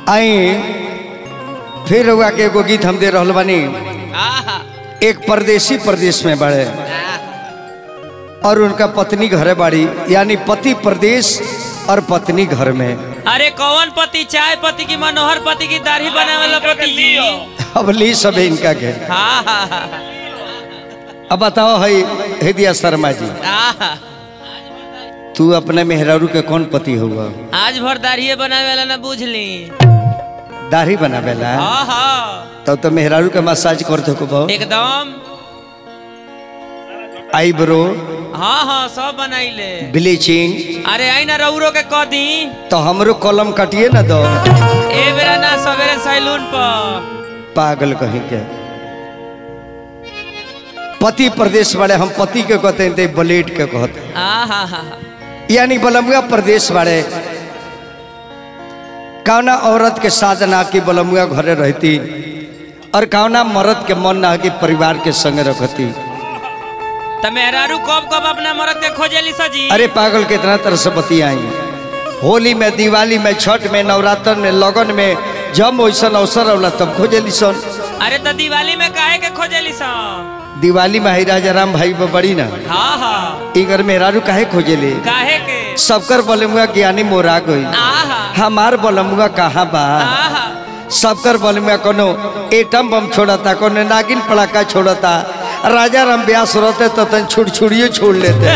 आई फिर रउआ के एगो गीत हम दे रहल बानी आहा एक परदेसी प्रदेश में बड़े और उनका पत्नी घरे बाड़ी यानी पति प्रदेश और पत्नी घर में अरे कौन पति चाय पति की मनोहर पति की दाढ़ी बनावे वाला पति जी अब ली सब इनका के हाँ हाँ हाँ अब बताओ है हृदय शर्मा जी आहा तू अपने मेहरारू के कौन पति हुआ आज भर दाढ़ी बनावे वाला ना बुझली दाढ़ी बनावेला हाँ हाँ तब तो मेहरारू के मसाज करते को बहु एकदम आईब्रो हाँ हाँ सब बनाइले ब्लीचिंग अरे आई ना रौरो के कह दी तो हमरो कलम कटिए ना दो ए बेरा ना सवेरे सैलून पर पागल कहीं के पति प्रदेश वाले हम पति के कहते हैं ते ब्लेड के कहते हैं आहा हा यानी बलमुआ प्रदेश वाले कौना औरत के साधना की बलमुआ घरे रहती और कौना मर्द के मन ना कि परिवार के संग रखती तो मेहरारू कब कब अपना मरद के खोजेली सजी अरे पागल कितना तरह से बतियाई होली में दिवाली में छठ में नवरात्र में लगन में जब वैसा अवसर होला तब खोजेली सन अरे तो दिवाली में काहे के खोजेली सा दिवाली में ही राजा राम भाई वो बड़ी ना हाँ हाँ इगर मेहरारू काहे खोजेली काहे के सबकर बलमुआ ज्ञानी मोरा गई आहा हमार बलमुआ कहाँ बा आहा सबकर बल में कोनो एटम बम छोड़ता कोनो नागिन पड़ाका छोड़ता राजा राम व्यास रहते तो तन छुड़ छुड़ियो छोड़ लेते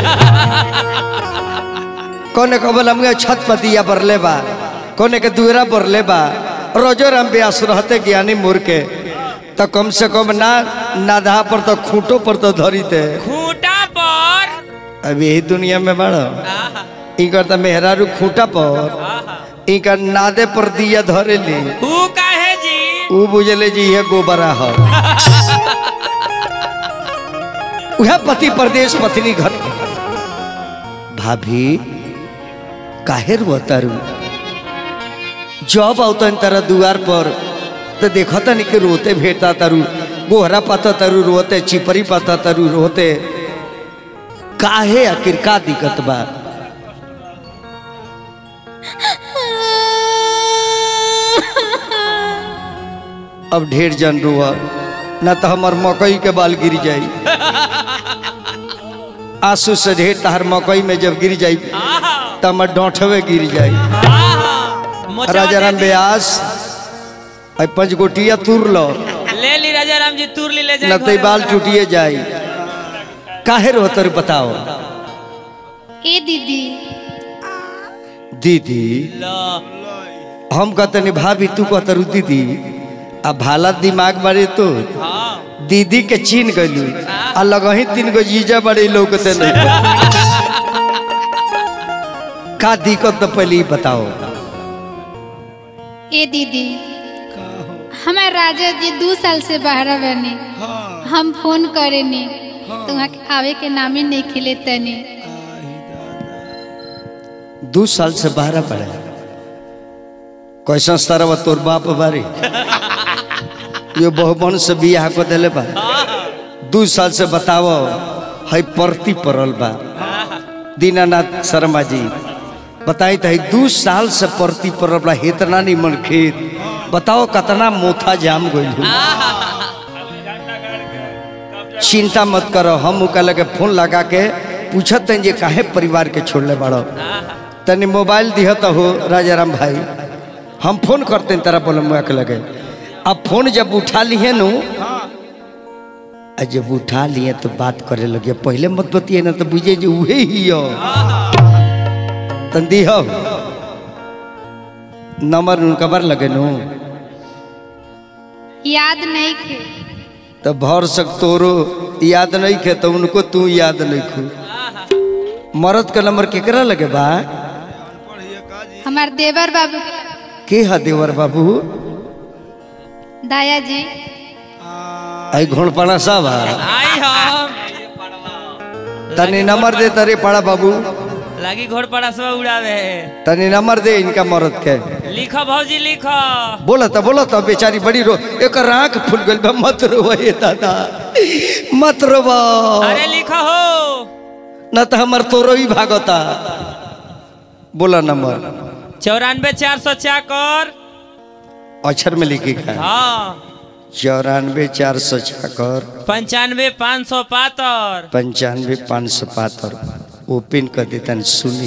कोने को बलमुआ छत पतिया बरले बा कोने के दुहरा बरले बा रोजो राम व्यास रहते ज्ञानी मुर के तो कम से कम ना नाधा पर तो खूंटो पर तो धरी थे खूंटा पर अब यही दुनिया में बड़ा आहा इनकर तो मेहरारू खूंटा पर आहा इनकर नादे पर दिया धरे ली ऊ काहे जी ऊ बुझले जी ये गोबरा है वह पति प्रदेश पत्नी घर भाभी काहे रुआतारू जब औतन तारा दुआर पर तो देखता नहीं कि रोते भेटा तारू गोहरा पाता तारू रोते चिपरी पाता तारू रोते काहे आखिर का दिक्कत बा अब ढेर जन रुआ न तो हमार मकई के बाल गिर जाई आंसू से ढेर तहर मकई में जब गिर जाई आहा तो हमार डोंठवे गिर जाई आहा मोचवा राजा राम दे दी। व्यास आई पंच गोटिया तुर लो ले ली राजा राम जी तुर ली ले जाए न तो घरे बाल वाला। टूटिए जाई काहे रोतर बताओ ए दीदी दीदी लो हम कहते भाभी तू कहतरू दीदी आ भाला दिमाग बारे तो हाँ दीदी के चीन गलू आ लगही तीन गो जीजा बड़े लोकते नहीं का दिक्कत तो पहले ही बताओ ए दीदी हमारे राजा जी दू साल से बाहर बने हम फोन करेनी तो वहाँ के आवे के नामे नहीं खिले तनी दू साल से बाहर पड़े कैसा तरह तोर बाप बारी ये बहुमन से बियाह को दिले बा दू साल से बताओ है परती पड़ल बा दीनानाथ शर्मा जी बताई तो है दू साल से परती पड़ल बा इतना नहीं मन खेत बताओ कितना मोथा जाम गइल चिंता मत करो हम उका लगे फोन लगा के पूछत हैं जे काहे परिवार के छोड़ले बाड़ो तनी मोबाइल दिह तो हो राजा राम भाई हम फोन करते हैं तेरा बोले मुआ के लगे अब फोन जब उठा लिए नु आ जब उठा लिए तो बात करे लगे पहले मत बतिए ना तो बुझे जे उहे ही हो तन दिह नंबर उनका बार लगे नु याद नहीं खे तो भर सक तोरो याद नहीं खे तो उनको तू याद नहीं खू मरद का नंबर केकरा लगे बा हमार देवर बाबू के हा देवर बाबू दाया जी आई घोड़पड़ा साहब हा आई हम तनी नंबर दे तरे पड़ा बाबू लगी घोड़ पड़ा सब उड़ावे तनी नंबर दे इनका मरद के लिखो भौजी लिखो बोला था बोला था बेचारी बड़ी रो एक आंख फूल गई बा मत रो ये दादा मत रो अरे लिखो हो न तो हमार तोरो ही भागता बोला नंबर चौरानवे चार सौ चाकर अक्षर में लिखी का हाँ चौरानवे चार सौ छकर पंचानवे पाँच सौ पातर पंचानवे पाँच सौ पातर ओपन कर देता सुनी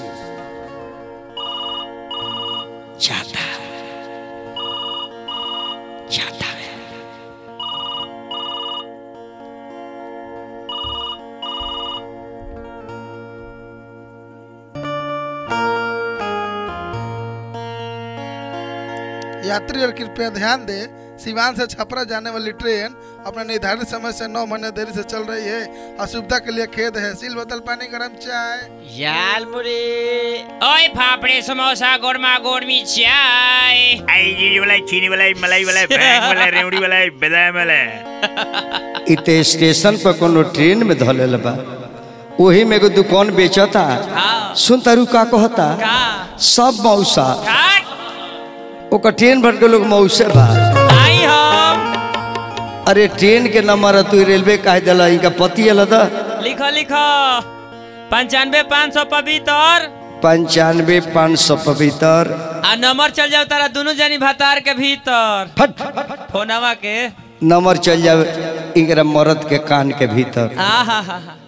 जाता जाता है यात्री और कृपया ध्यान दें सिवान से छपरा जाने वाली ट्रेन अपने निर्धारित समय से नौ महीने देरी से चल रही है असुविधा के लिए खेद है सील बोतल पानी गरम चाय याल मुरे ओए फाफड़े समोसा गोरमा गोरमी चाय आई जीरी वाला चीनी वाला मलाई वाला बैंग वाला रेवड़ी वाला बादाम वाला इते स्टेशन पर कोनो ट्रेन में धलेल बा वही में एगो दुकान बेचता हाँ सुन तारू का कहता का सब मौसा काट ओकर ट्रेन भर के लोग मौसे बा आई हम अरे ट्रेन के नंबर है तू रेलवे काहे दिला इनका पति अल दा लिखो लिखो पंचानवे पाँच सौ पवित्र पंचानवे पाँच सौ पवित्र आ नंबर चल जाओ तारा दोनों जनी भतार के भीतर फट फोनवा के नंबर चल जावे इनकरा मर्द के कान के भीतर आ हा हा हा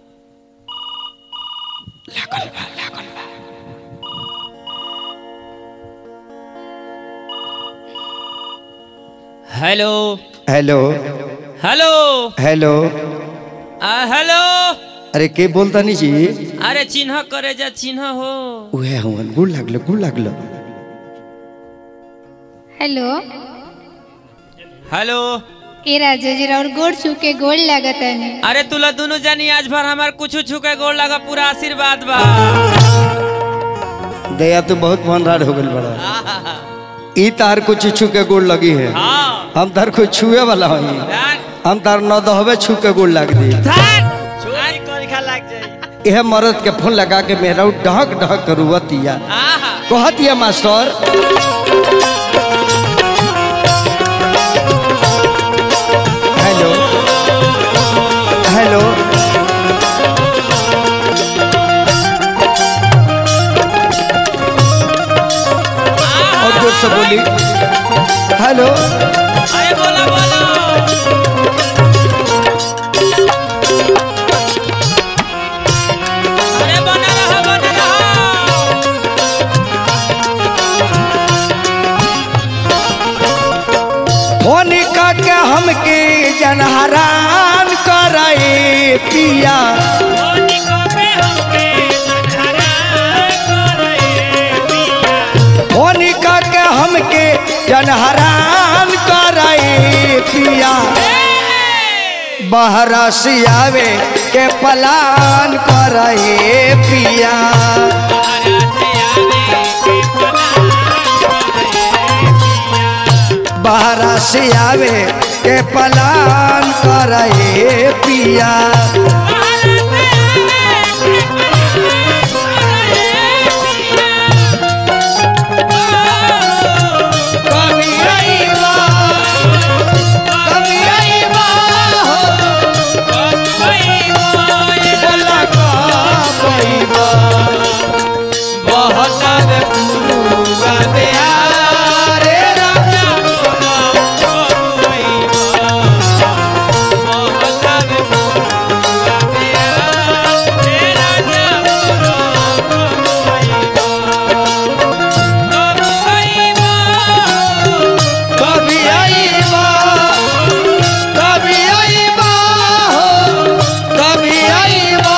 हेलो हेलो हेलो हेलो आ हेलो अरे के बोलता नहीं जी अरे चिन्ह करे जा चिन्ह हो उहे हुन गुड़ लागलो गुड़ लागलो हेलो हेलो ए राजा जी और गोड़ छू के गोड़ लागत है अरे तुला दोनों जानी आज भर हमार कुछ छुके गोड़ लगा पूरा आशीर्वाद बा दया तो बहुत भनरार हो गल बड़ा आहा, ई तार कुछ छू के गुड़ लगी है हाँ हम तार कुछ छुए वाला हई ध्यान हम तार न दहबे छू के गुड़ लाग दी ध्यान चोरी करिखा लग जाई यह मर्द के फोन लगा के मेहरा ढहक ढहक के रुवतिया आहा कहतिया मास्टर हेलो हेलो और जोर से बोली हेलो अरे बोलो बोलो अरे बना रहा बना रहा फोन के हमके जनहरान करे पिया मोनी को पे हमके संहरा करे पिया फोन के हमके जनहरान करे पिया बहरा से आवे के पलान करे पिया बहरा से आवे के पलान करे पिया कभी आईबा कभी आईबा हो बोला का पैबा बहुत पुरुआ रे राजा कभी आईबा कभी आईबा हो कभी आईबा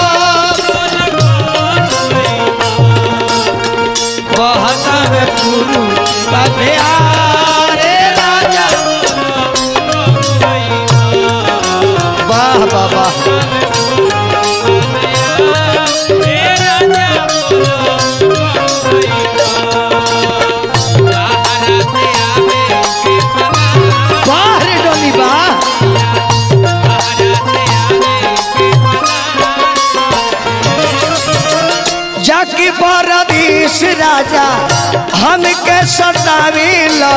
बहुत पुरुआ रे राजा वाह वाह वाह वाह रे डोली वाह जाकी परदेश राजा हमके सताविला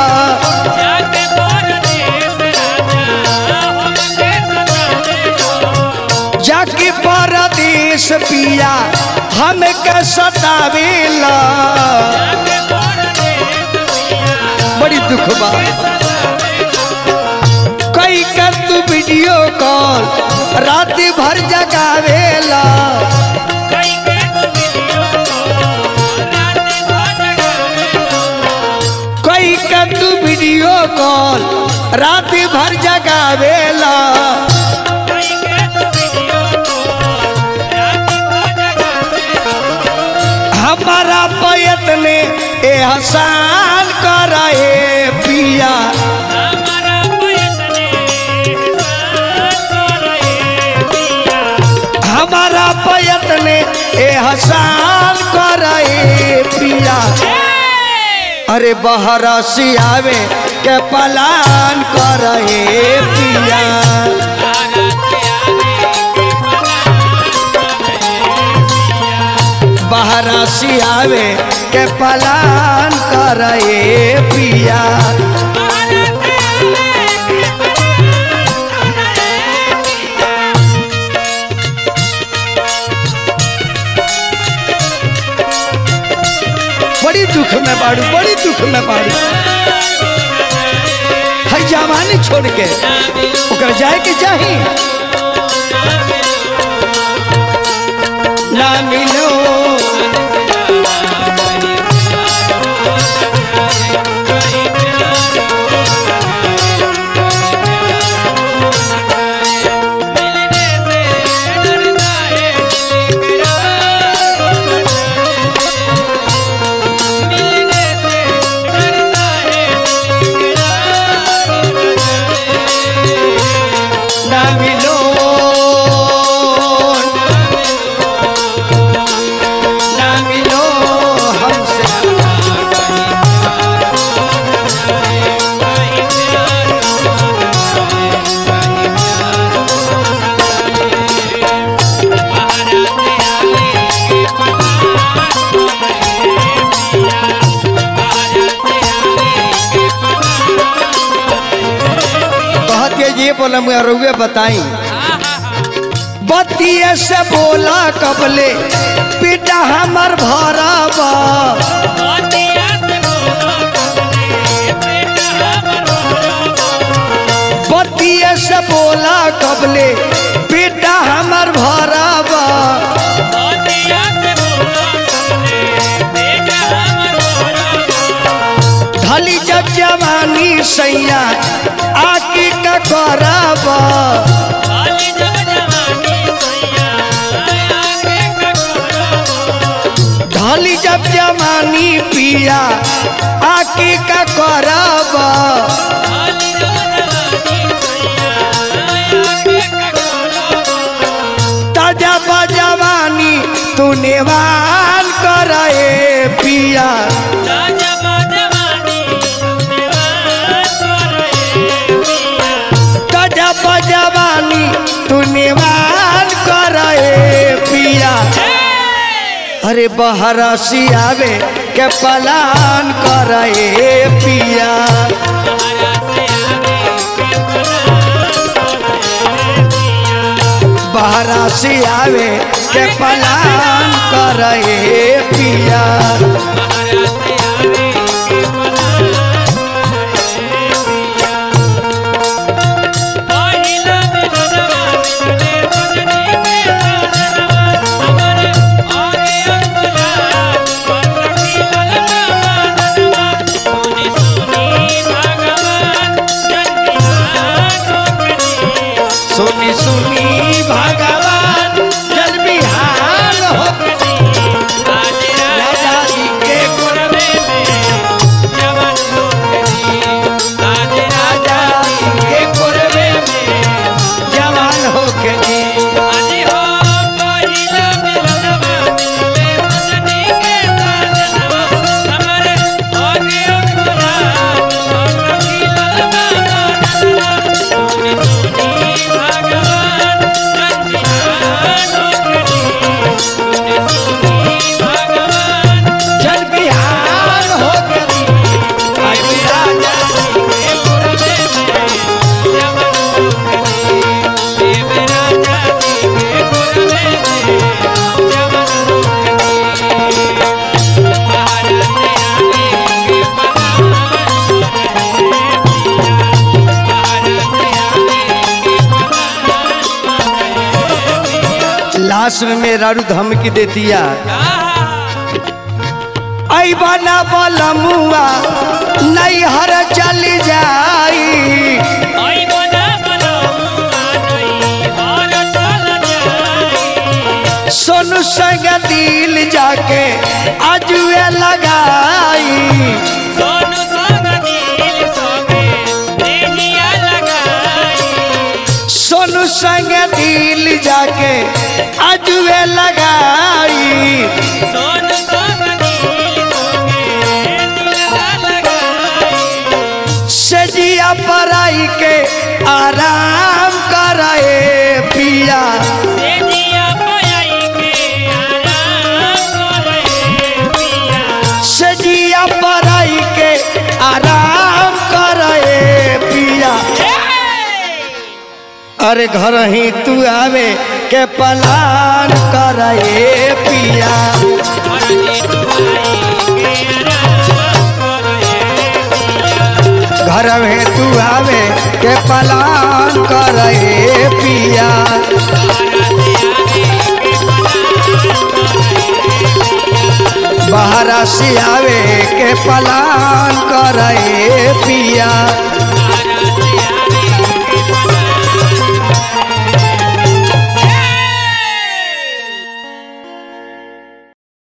जाकी परदेश पिया हमके सताविला बड़ी दुख बा कई कर तू वीडियो कॉल रात भर जगावेला कई कर तू वीडियो कॉल रात भर जगावेला हमारा पैत ने एहसान करे पिया हमारा पैत ने एहसान करे पिया अरे बहरा सियावे के पलान करे पिया बहरा सियावे के पलान करे पिया बड़ी दुख में बाड़ू बड़ी दुख में बाड़ू है जवानी छोड़ के ओकर जाए के चाही ना मिलो ना मिलो ना मिलो हमसे कहते ये बोला मैं रुए बताई बतिये से बोला कबले बेटा हमर भरबा बतिये से बोला कबले बेटा हमर भरबा ढली जब जवानी सैया आके का करबा ढली जब जवानी पिया आके का करबा ताजा बजवानी तू नेवान करे पिया ताजा बजवानी तू नेवान करे पिया अरे बहरा सियावे के पलान करे पिया बहरा सियावे के पलान करे पिया सुनी सुनी भगवान जल बिहार हो राजा जी के लास्ट में मेहरारू धमकी देतिया ऐबा ना बलमुआ नहीं हर चल जाई ओई बना बलमुआ नहीं हर चल जाई सोनू संग दिल जाके अजुए लगाई सोनू संग दिल संगे देहिया लगाई सोनू संग दिल जाके अजुए लगाई सोनू संग दिल संगे देहिया लगाई सजिया पराई के आराम करे पिया से दिया पयाई के आराम करे पिया सजिया पराई के आराम करे पिया अरे घर ही तू आवे के पलान करे पिया घर में तू आवे के पलान करे पिया बाहर से आवे के पलान करे पिया